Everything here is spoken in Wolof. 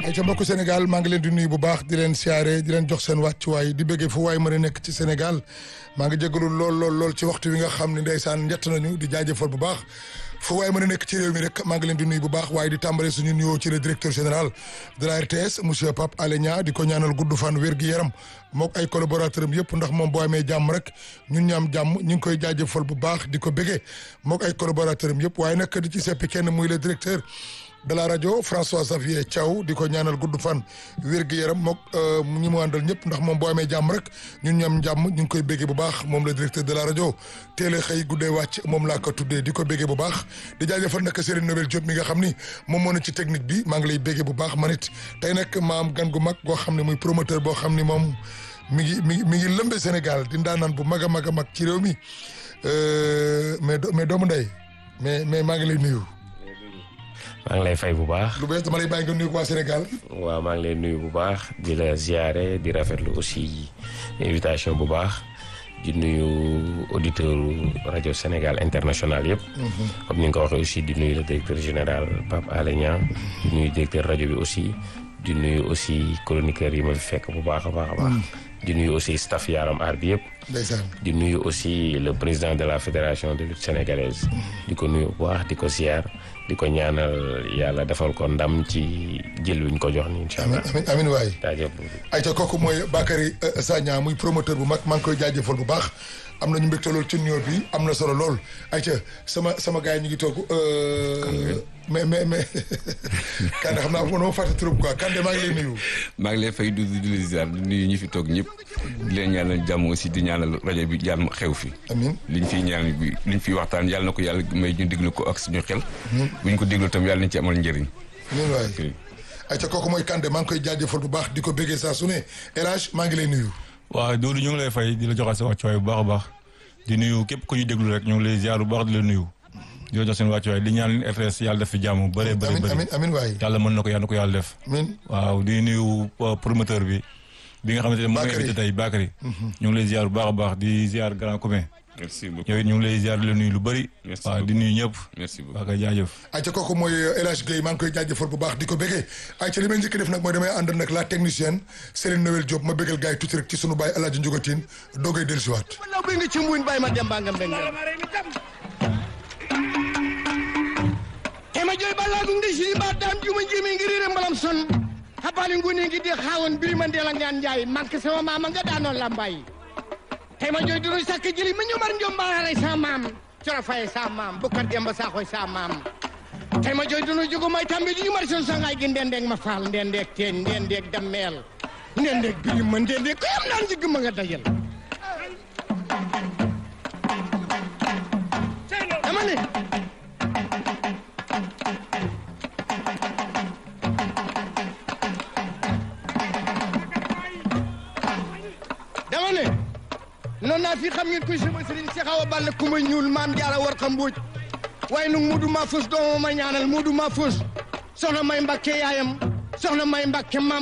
ay ca mbokku Sénégal maa ngi leen di nuyu bu baax di leen siyaare di leen jox seen wàccuwaay di bëggee fu waay mën a nekk ci Sénégal maa ngi jégalu lool lool lool ci waxtu wi nga xam ne ndeysaan njett nañu di jaajëfal bu baax fu waay mën a nekk ci réew mi rek maa ngi leen di nuyu bu baax waaye di tàmbale suñu nuyoo ci le directeur général de la RTS monsieur Pape Alé Niang di ko ñaanal gudd fan wér gi yaram mook ay collaborateur am yëpp ndax moom boo amee jàmm rek ñun ñu am jàmm ñu ngi koy jaajëfal bu baax di ko bëggee mook ay collaborateur am yëpp waaye nag di ci seppi kenn muy le directeur de la rajo François Xavier Thiaw di ko ñaanal gudd fan wér gi yaram mook ñi mu àndal ñëpp ndax moom boo amee jàmm rek ñun ñu am jàmm ñu ngi koy béggee bu baax moom le directeur de la rajo teel a xëy guddee wàcc moom laa ko tuddee di ko béggee bu baax di jaajëfal nag Serigne Nobel Diop mi nga xam ni moom moo ne ci technique bi maa ngi lay béggee bu baax man it tey nag ma am gan gu mag goo xam ne muy promoteur boo xam ni moom mi ngi mi ngi mi ngi lëmbe Sénégal di ndaanaan bu mag a mag a mag ci réew mi mais mais doomu ndey mais mais maa ngi lay nuyu. maa ngi lay fay bu baax. lu bees dama lay bàyyi nga nuyu ko waa Sénégal. waaw maa ngi lay nuyu bu baax di la ziare di rafetlu aussi invitation bu baax di nuyu auditeur rajo Sénégal international yëpp. comme ni nga ko waxee aussi di nuyu le directeur général Pape Alé Niang di nuyu directeur rajo bi aussi di nuyu aussi chroniqueur yi ma fi fekk bu baax a baax a baax. di nuyu aussi staff Yaram Aar bi yëpp. ndeysaan di nuyu aussi le président de la fédération de lutte sénégalaise. di ko nuyu bu baax di ko ziar. di ko ñaanal yàlla defal ko ndam ci jël wi ñu ko jox ni incha allah. amiin amiin waay. jaajëf. ayca kooku mooy Bakary Sagna muy promoteur bu mag maa ngi koy jaajëfal bu baax am nañu mbégte lool ci nuyoo bi am na solo lool ayca sama sama gars yi ñu ngi toog. mais mais mais Kande xam naa moom moo fàtte trop quoi Kande maa ngi lay nuyu. maa ngi lay fay du di la ziar di nuyu ñi fi toog ñëpp di leen ñaanal jàmm aussi di ñaanal rajo bi jàmm xew fi. amiin liñ fiy ñaan bi liñ fiy waxtaan yàlla na ko yàlla may ñu déglu ko ak suñu xel. bu ñu ko déglu tam yàlla nañ ci amal njëriñ. amiin waay ayca kooku mooy Kande maa ngi koy jaajëfal bu baax di ko béggee saa su ne El Hadj maa ngi lay nuyu. waaw Doudou ñu ngi lay fay di la joxaat sa wàccuwaay bu baax a baax di nuyu képp ku ñu déglu rek ñu ngi lay ziar bu baax di la nuyu di la jox seen wàccuwaay di ñaan RTS yàlla def fi jàmm bëree bëri bëri amiin amiin waay. yàlla mën na ko yàlla na ko yàlla def amiin waaw di nuyu promoteur bi bi nga xamante ne moom invité tey Bakary ñu ngi lay ziar bu baax a baax di ziar grand commun merci beaucoup yow it ñu ngi lay ziar di la nuyu lu bëri Merci waaw di nuyu ñëpp merci beaucoup waa kay jaajëf ayca kooku mooy El Hadj Guèye maa ngi koy jaajëfal bu baax di ko béggee ayca li may njëkk def nag mooy damay ànd nag la technicienne Céline Noël Diop ma béggal gars yi tuuti rek ci sunu baay El Hadj Ndiougatine doogay dellusiwaat. wala buy nga ci mbuñ bàyyi ma dem baa nga mbeng ema joy balla ɗum de siri mba dam juma jimi ngi rire mbalam son habbali nguni ngi de hawon birima ndela ngan jaay manque sama mama gaɗa noon lambayi tema joy dunu sakka jeli ma ñomar jombaare sa mam coro faye sa mam bukkar demba sakoy sa mam tema joy dunu jogo may tambe di ñumar son sangay gi ndendek ma faal ndendek teen ndendek dammeel ndendek birima ndendek ko yam naan jigg ma nga dajal dama ne dama ne noonu naa fi xam ngeen koy sama sëriñ si xaw a ball ku ma ñuul maam jaara war xam mbuuj waaye nag Moodu Mahfouz doomam ma ñaanal Moodu Mahfouz soxna may Mbàkke yaayam soxna may Mbàkke maam